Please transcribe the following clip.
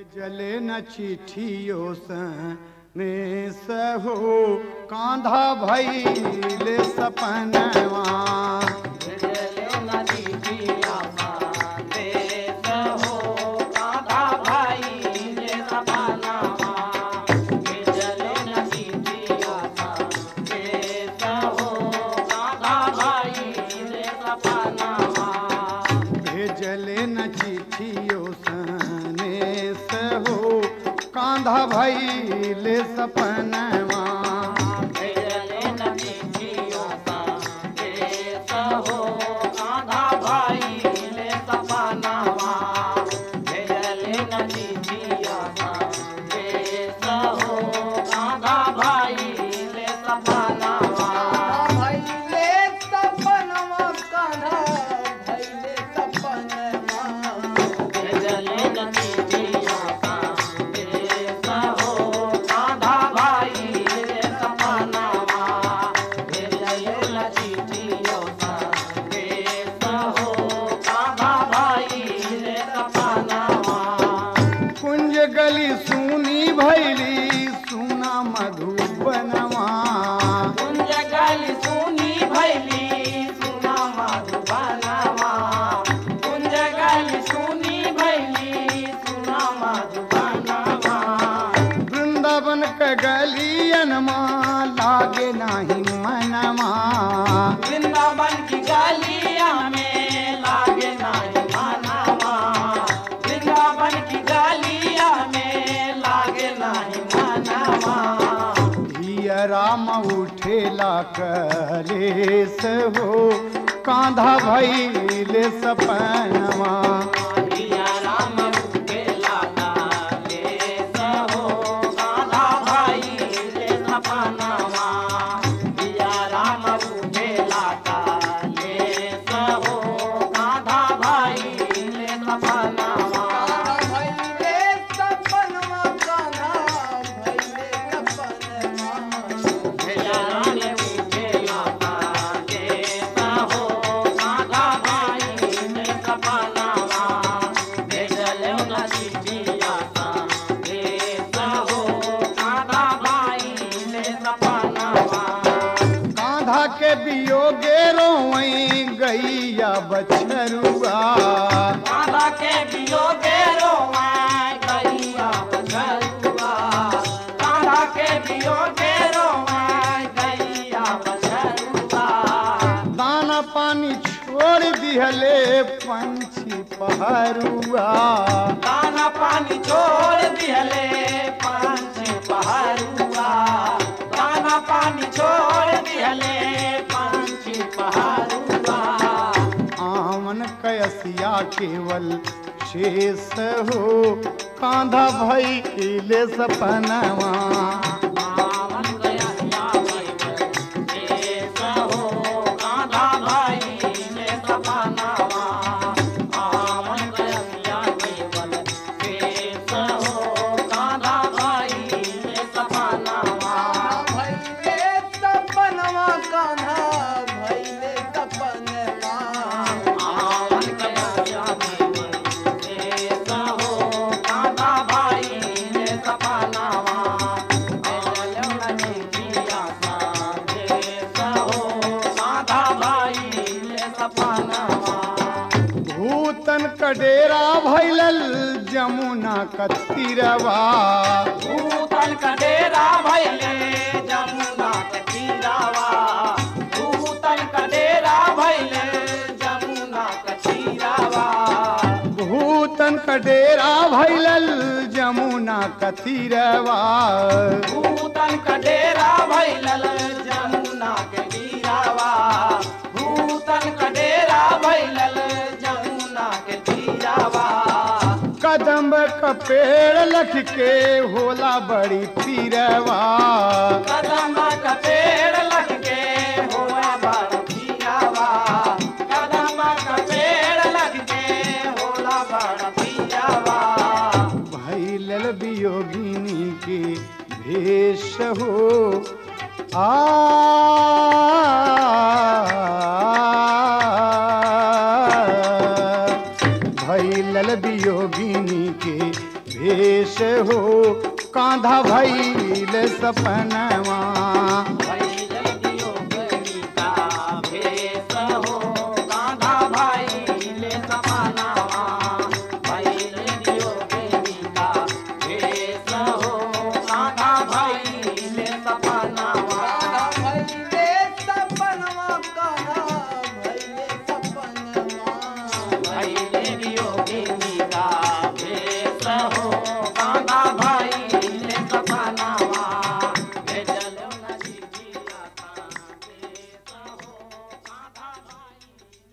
जले न चिठियो ने सहो कांधा भैले सपनवा भेजले न चिठियो ने सहो कांधा भैले सपनवा भैले सपनवा कान्हा भैले सपनवा कुंज गली सुनी भैली सुना मधुबनवा वृंदावन के गलियनमा लागे नाही मनवा वृंदावन की गलिया में लागे नहीं मनावा वृंदावन की गलिया में लागे नहीं मनावा धिया राम उठेला कलेस हो कांधा भैले सपनवा पिया राम रूपे लागा ले सहो गाधा भाई ले सपनावा पिया राम रूपे लागा ले सहो गाधा भाई ले सपनावा भैले सपनवा गाधा भैले सपनवा पिया राम रूपे लागा ले सहो गाधा भाई ले सपनावा भेजल न चिठिया सा ले सहो गाधा भाई ले सपनावा कांधा के बियोगे रोवई गैया बछरुआ माला के बियोगे रोवा गैया बछरुआ माला के बियोगे रोवा गैया बछरुआ दाना पानी छोड़ दिहले पंछी पहरुआ दाना पानी छोड़ दिहले पांच पहरुआ दाना पानी छोड़ दिहले पांच पहरुआ आमन कयसिया केवल शेष हो कांधा भैले सपनवा आवन गया या भाई ले सहो गाधा भाई ले सपनावा आवन गया या केवल ले सहो गाधा भाई ले सपनावा भैले सपनवा गाधा भैले सपनवा आवन गया या केवल ले सहो गाधा भाई ले सपनावा भूतन कडेरा भैलल जमुना कतिरवा भूतन का डेरा भैले जमुना के तीरावा भूतन का डेरा भैले जमुना के तीरावा भूतन कडेरा भैलल जमुना कतिरवा भूतन का डेरा भैलल जमुना के तीरावा भूतन का डेरा भैलल जमुना के तीरावा कदम का पेड़ लख के होला बड़ी पीरवा कदम का पेड़ लग के हुआ बड़ पीरावा कदम का पेड़ लग के होला बड़ पीरावा भैलल वियोगिनी के भेष हो आ भैलल वियोगिनी के भेष हो कांधा भैल सपनवा